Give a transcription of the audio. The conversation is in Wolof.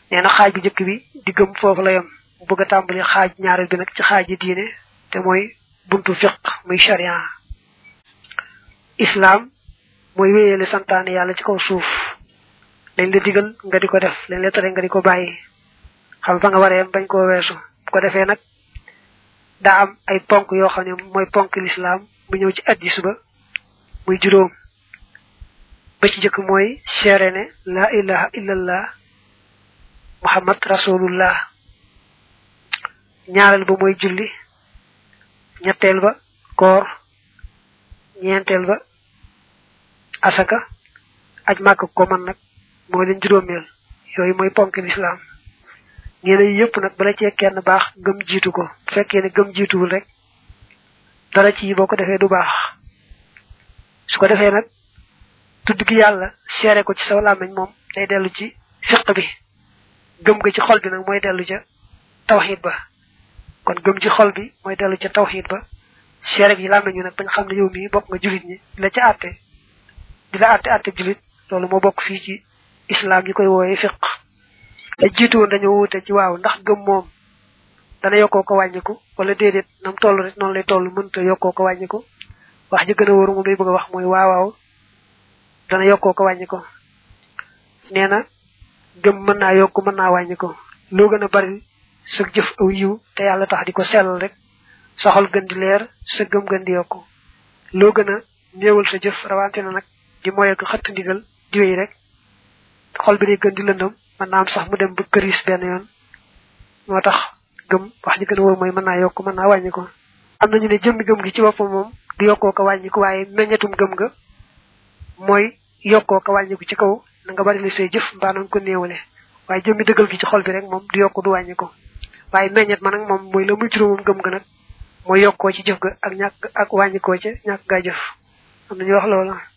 nee na xaaj bu njëkk bi di gëm foofu la yem mu bëgg a tàmbali xaaj ñaareel bi nag ci xaaji diine te mooy buntu fiq muy sharia islam mooy wéyale santaane yàlla ci kaw suuf lañ la digal nga di ko def lañ la tere nga di ko bàyyi xam fa nga waree bañ koo weesu bu ko defee nag daa am ay ponk yoo xam ne mooy ponk l'islam mu ñëw ci addis ba muy juróom ba ci jëkk mooy seere ne la ilaha illallah muhammad rasulullah ñaareel ba mooy julli ñetteel ba koor ñeenteel ba asaka aj màkk ko man nag moo leen juróomeel yooyu mooy ponk l'islam ñeene yi yëpp nag bala cee kenn baax gëm jiitu ko bu fekkee ne gëm jiituwul rek dara ci boo ko defee du baax su ko defee nag tudd gi yàlla seere ko ci saw làmmiñ moom day dellu ci fiq bi gëm ga ci xol bi nag mooy dellu ca tawxid ba kon gëm ci xol bi mooy dellu ca tawxid ba seere gi làmmiñ ñu nag bañ xam ne yow mii bokk nga julit ñi di la ca àtte di la àtte àtte julit loolu moo bokk fii ci islam ñu koy wooyee fiq te jiitu woon dañoo wuute ci waaw ndax gëm moom dana yokkoo ko wàññiku wala déedéet nam toll rek noonu lay toll mënta yokkoo ko wàññiku wax ji gën a wóoru moom lay bëgg a wax mooy waawaaw dana yokkoo ko wàññiku nee na gëm mën naa yokk mën naa wàññiku loo gën a bari sa jëf aw yiw te yàlla tax di ko sellal rek sa xol gën di leer sa gëm gën di yokku loo gën a néewal sa jëf rawante na nag di moye ko xëtt ndigal di wéy rek xol bi day gën di lëndëm mën naa am sax mu dem ba këris benn yoon moo tax gëm wax ji gën a wóor mooy mën naa yokk mën naa wàññi ko am nañu ne jëmmi gëm gi ci boppam moom du yokkoo ko wàññi ko waaye meññetum gëm nga mooy yokkoo ko wàññi ko ci kaw na nga bari li say jëf mbaa na nga ko néewale waaye jëmmi dëggal gi ci xol bi rek moom du yokk du wàññi ko waaye meññet ma nag moom mooy la muy juróomam gëm nga nag mooy yokkoo ci jëf ga ak ñàkk ak wàññikoo ca ñàkk gaa jëf am nañu wax loolu